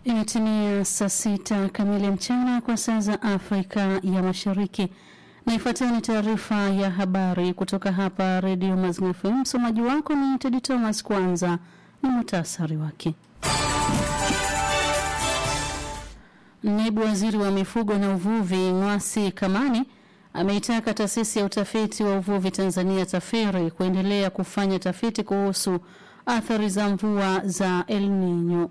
Imetimia saa sita kamili mchana kwa saa za Afrika ya Mashariki, na ifuatayo ni taarifa ya habari kutoka hapa Redio Mazimu FM. Msomaji wako ni Tedi Thomas. Kwanza ni muhtasari wake. Naibu waziri wa mifugo na uvuvi Ng'wasi Kamani ameitaka taasisi ya utafiti wa uvuvi Tanzania TAFIRI kuendelea kufanya tafiti kuhusu athari za mvua za El Nino.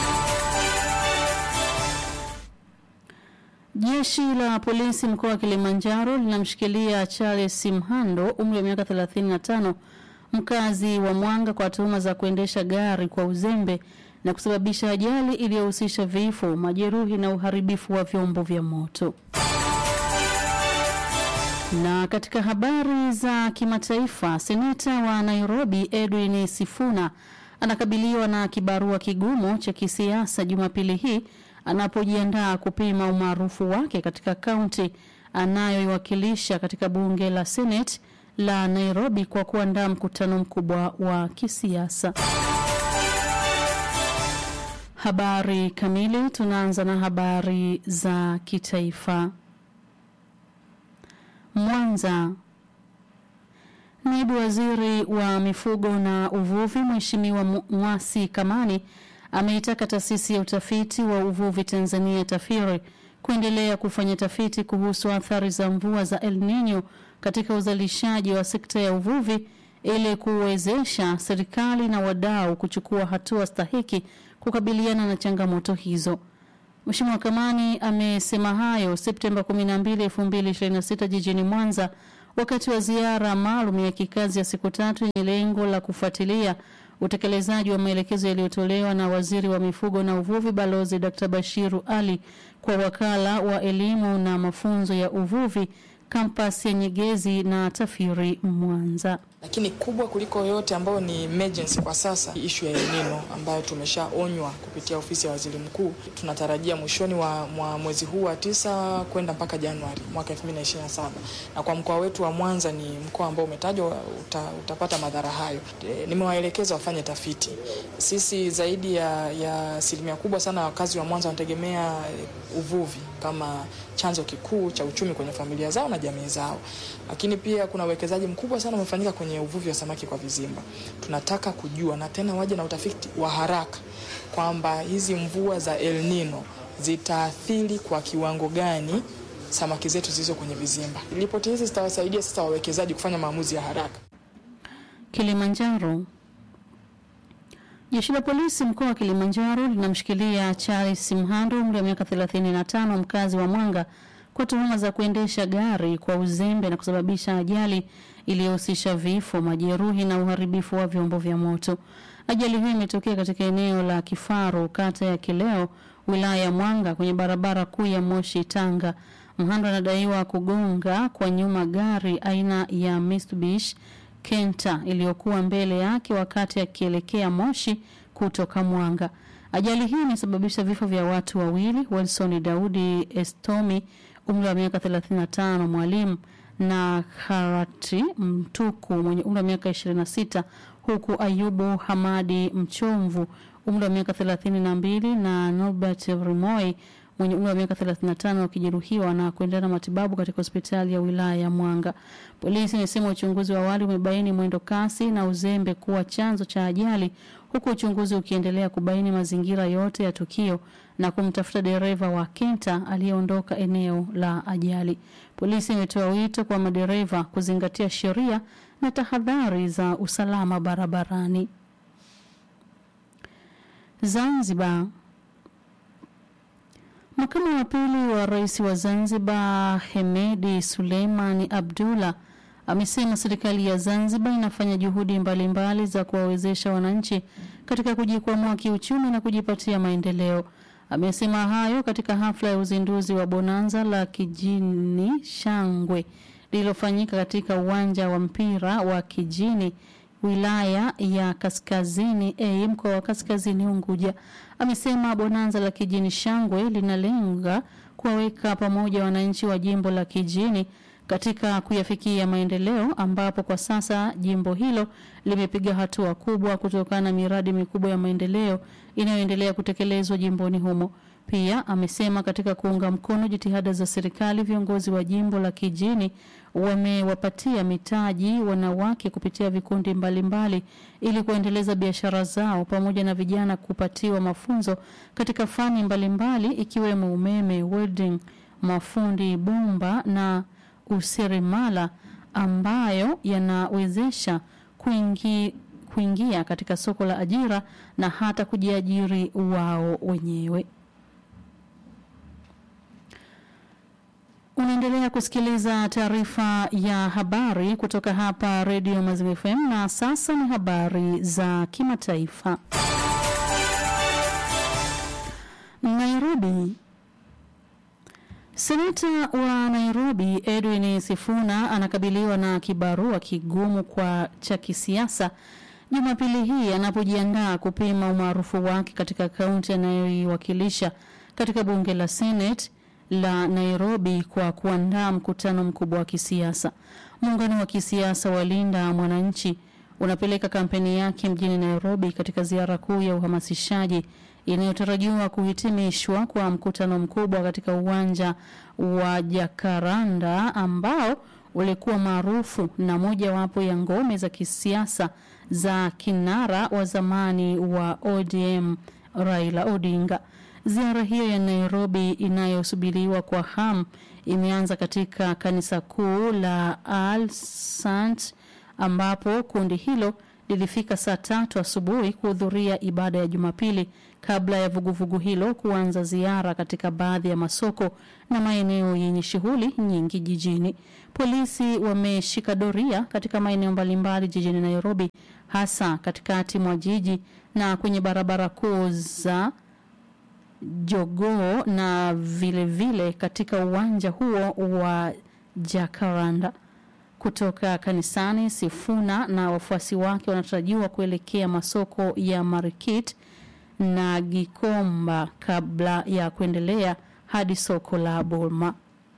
Jeshi la polisi mkoa wa Kilimanjaro linamshikilia Charles Simhando umri wa miaka 35 mkazi wa Mwanga kwa tuhuma za kuendesha gari kwa uzembe na kusababisha ajali iliyohusisha vifo, majeruhi na uharibifu wa vyombo vya moto. Na katika habari za kimataifa, seneta wa Nairobi Edwin Sifuna anakabiliwa na kibarua kigumu cha kisiasa Jumapili hii anapojiandaa kupima umaarufu wake katika kaunti anayoiwakilisha katika bunge la Senate la Nairobi kwa kuandaa mkutano mkubwa wa kisiasa. Habari kamili, tunaanza na habari za kitaifa. Mwanza. Naibu waziri wa mifugo na uvuvi Mheshimiwa Ng'wasi Kamani ameitaka taasisi ya utafiti wa uvuvi Tanzania TAFIRI kuendelea kufanya tafiti kuhusu athari za mvua za El Nino katika uzalishaji wa sekta ya uvuvi ili kuwezesha serikali na wadau kuchukua hatua stahiki kukabiliana na changamoto hizo. Mheshimiwa Kamani amesema hayo Septemba 12, 2026 jijini Mwanza wakati wa ziara maalum ya kikazi ya siku tatu yenye lengo la kufuatilia utekelezaji wa maelekezo yaliyotolewa na waziri wa mifugo na uvuvi Balozi Dr. Bashiru Ali kwa wakala wa elimu na mafunzo ya uvuvi kampasi ya Nyegezi na TAFIRI Mwanza. Lakini kubwa kuliko yote ambayo ni emergency kwa sasa, ishu ya El Nino ambayo tumeshaonywa kupitia ofisi ya waziri mkuu. Tunatarajia mwishoni wa mwa mwezi huu wa tisa kwenda mpaka Januari mwaka 2027 na kwa mkoa wetu wa Mwanza ni mkoa ambao umetajwa uta, utapata madhara hayo. E, nimewaelekeza wafanye tafiti. Sisi zaidi ya asilimia kubwa sana wakazi wa Mwanza wanategemea uvuvi kama chanzo kikuu cha uchumi kwenye familia zao na jamii zao, lakini pia kuna uwekezaji mkubwa sana umefanyika kwenye uvuvi wa samaki kwa vizimba. Tunataka kujua na tena waje na utafiti wa haraka kwamba hizi mvua za El Nino zitaathiri kwa kiwango gani samaki zetu zilizo kwenye vizimba. Ripoti hizi zitawasaidia sasa wawekezaji kufanya maamuzi ya haraka. Kilimanjaro. Jeshi la polisi mkoa wa Kilimanjaro linamshikilia Charles Simhando umri wa miaka 35 mkazi wa Mwanga kwa tuhuma za kuendesha gari kwa uzembe na kusababisha ajali iliyohusisha vifo, majeruhi na uharibifu wa vyombo vya moto. Ajali hiyo imetokea katika eneo la Kifaru, kata ya Kileo, wilaya ya Mwanga, kwenye barabara kuu ya Moshi Tanga. Mhando anadaiwa kugonga kwa nyuma gari aina ya Mitsubishi Kenta iliyokuwa mbele yake wakati akielekea Moshi kutoka Mwanga. Ajali hii imesababisha vifo vya watu wawili, Wilson Daudi Estomi umri wa miaka 35 mwalimu na Harati Mtuku mwenye umri wa miaka 26 huku Ayubu Hamadi Mchomvu umri wa miaka 32 na Norbert Rimoi mwenye umri wa miaka 35 wakijeruhiwa na kuendelea na matibabu katika hospitali ya wilaya ya Mwanga. Polisi imesema uchunguzi wa awali umebaini mwendo kasi na uzembe kuwa chanzo cha ajali, huku uchunguzi ukiendelea kubaini mazingira yote ya tukio na kumtafuta dereva wa Kenta aliyeondoka eneo la ajali. Polisi imetoa wito kwa madereva kuzingatia sheria na tahadhari za usalama barabarani. Zanzibar. Makamu wa pili wa rais wa Zanzibar Hemedi Suleimani Abdullah amesema serikali ya Zanzibar inafanya juhudi mbalimbali mbali za kuwawezesha wananchi katika kujikwamua kiuchumi na kujipatia maendeleo. Amesema hayo katika hafla ya uzinduzi wa bonanza la Kijini Shangwe lililofanyika katika uwanja wa mpira wa Kijini wilaya ya Kaskazini A mkoa wa Kaskazini Unguja. Amesema bonanza la Kijini Shangwe linalenga kuwaweka pamoja wananchi wa jimbo la Kijini katika kuyafikia maendeleo, ambapo kwa sasa jimbo hilo limepiga hatua kubwa kutokana na miradi mikubwa ya maendeleo inayoendelea kutekelezwa jimboni humo. Pia amesema katika kuunga mkono jitihada za serikali, viongozi wa jimbo la Kijini wamewapatia mitaji wanawake kupitia vikundi mbalimbali ili kuendeleza biashara zao pamoja na vijana kupatiwa mafunzo katika fani mbalimbali ikiwemo umeme, welding, mafundi bomba na useremala ambayo yanawezesha kuingi, kuingia katika soko la ajira na hata kujiajiri wao wenyewe. Unaendelea kusikiliza taarifa ya habari kutoka hapa Radio Maziwa FM na sasa ni habari za kimataifa. Nairobi. Seneta wa Nairobi Edwin Sifuna anakabiliwa na kibarua kigumu kwa cha kisiasa Jumapili hii anapojiandaa kupima umaarufu wake katika kaunti anayoiwakilisha katika bunge la Senate la Nairobi kwa kuandaa mkutano mkubwa wa kisiasa. Muungano wa kisiasa wa Linda Mwananchi unapeleka kampeni yake mjini Nairobi katika ziara kuu ya uhamasishaji inayotarajiwa kuhitimishwa kwa mkutano mkubwa katika uwanja wa Jacaranda ambao ulikuwa maarufu na mojawapo ya ngome za kisiasa za kinara wa zamani wa ODM Raila Odinga. Ziara hiyo ya Nairobi inayosubiriwa kwa hamu imeanza katika kanisa kuu la Al Sant ambapo kundi hilo lilifika saa tatu asubuhi kuhudhuria ibada ya Jumapili kabla ya vuguvugu hilo kuanza ziara katika baadhi ya masoko na maeneo yenye shughuli nyingi jijini. Polisi wameshika doria katika maeneo mbalimbali jijini Nairobi, hasa katikati mwa jiji na kwenye barabara kuu za Jogoo na vile vile katika uwanja huo wa Jacaranda. Kutoka kanisani, Sifuna na wafuasi wake wanatarajiwa kuelekea masoko ya Marikit na Gikomba kabla ya kuendelea hadi soko la Bulma.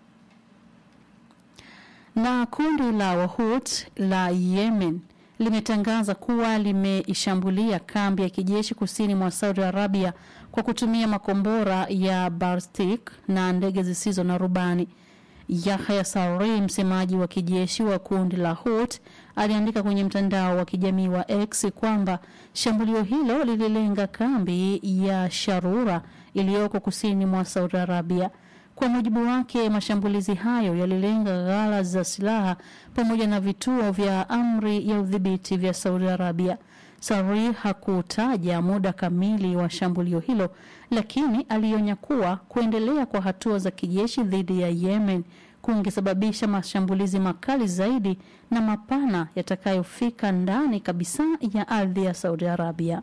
Na kundi la Wahut la Yemen limetangaza kuwa limeishambulia kambi ya kijeshi kusini mwa Saudi Arabia kwa kutumia makombora ya ballistic na ndege zisizo na rubani. Yahya Sarri, msemaji wa kijeshi wa kundi la Hut, aliandika kwenye mtandao wa kijamii wa X kwamba shambulio hilo lililenga kambi ya Sharura iliyoko kusini mwa Saudi Arabia. Kwa mujibu wake, mashambulizi hayo yalilenga ghala za silaha pamoja na vituo vya amri ya udhibiti vya Saudi Arabia. Sarri hakutaja muda kamili wa shambulio hilo, lakini alionya kuwa kuendelea kwa hatua za kijeshi dhidi ya Yemen kungesababisha mashambulizi makali zaidi na mapana yatakayofika ndani kabisa ya ardhi ya Saudi Arabia.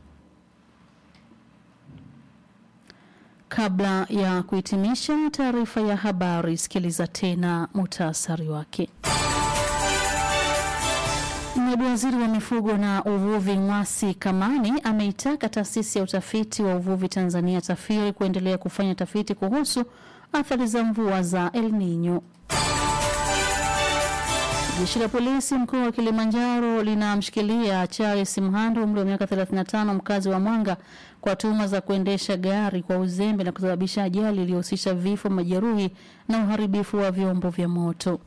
Kabla ya kuhitimisha taarifa ya habari, sikiliza tena muhtasari wake. Naibu waziri wa mifugo na uvuvi Ng'wasi Kamani ameitaka taasisi ya utafiti wa uvuvi Tanzania TAFIRI kuendelea kufanya tafiti kuhusu athari za mvua za El Nino. Jeshi la polisi mkoa wa Kilimanjaro linamshikilia Charles Mhando umri wa miaka 35 mkazi wa Mwanga kwa tuhuma za kuendesha gari kwa uzembe na kusababisha ajali iliyohusisha vifo, majeruhi na uharibifu wa vyombo vya moto.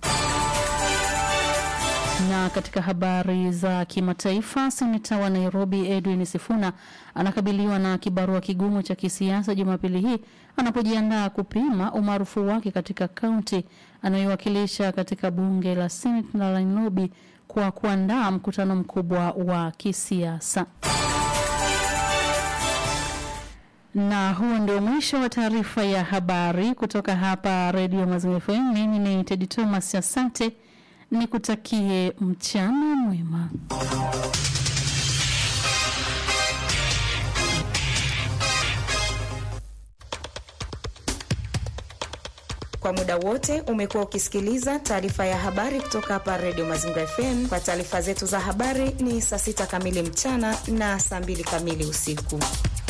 Na katika habari za kimataifa, seneta wa Nairobi Edwin Sifuna anakabiliwa na kibarua kigumu cha kisiasa Jumapili hii anapojiandaa kupima umaarufu wake katika kaunti anayowakilisha katika bunge la Senate la Nairobi kwa kuandaa mkutano mkubwa wa kisiasa. Na huo ndio mwisho wa taarifa ya habari kutoka hapa Radio Maziwa FM. Mimi ni Tedi Thomas, asante nikutakie mchana mwema. Kwa muda wote umekuwa ukisikiliza taarifa ya habari kutoka hapa Radio Mazingira FM. Kwa taarifa zetu za habari ni saa sita kamili mchana na saa mbili kamili usiku.